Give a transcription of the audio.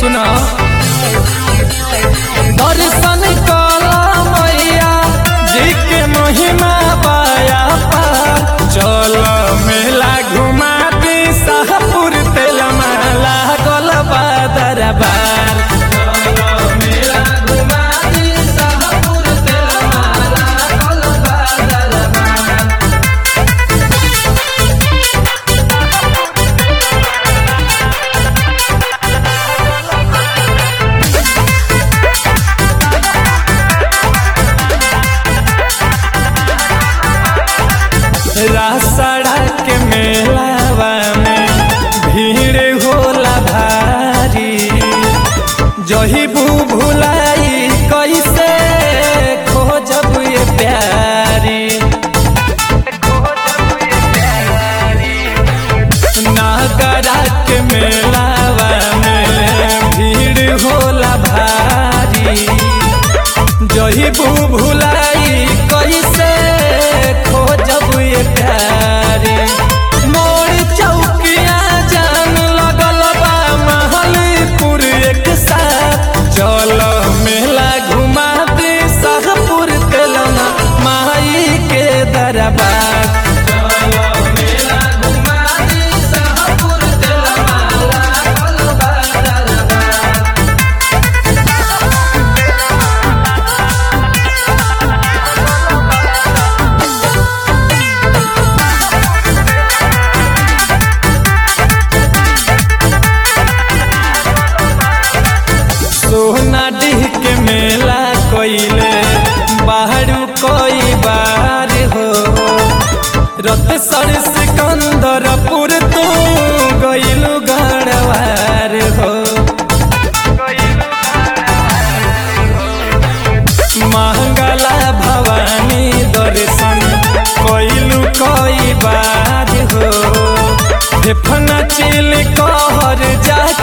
सुना दर्शन कला मैया जी के महिमा पाया पार चल मेला घुमा दी शाहपुर तेल माला गल दरबार मेला घुमा दी शाहपुर तेल माला गल दरबार रासड़ा के मेलावा में भीड़ होला भारी जही बू भुलाई कैसे खोजब ये प्यारी नागरा के मेलावा में भीड़ होला भारी जही बू भुलाई कैसे खोजब ये प्यारी मोर चौकिया जान लगल बा महलपुर एक साथ चल मेला घुमा दे शाहपुर तेलना माई के दरबार चल मेला घुमा दे शाहपुर तेलना लागल बा दरबार सोना डीह के मेला कोइले बाहरू कोई बार हो रत सर सिकंदरपुर तू गइलु गढ़वार हो महंगला भवानी दर्शन कोइलु कोई बार हो फेफना चिल कहर जाके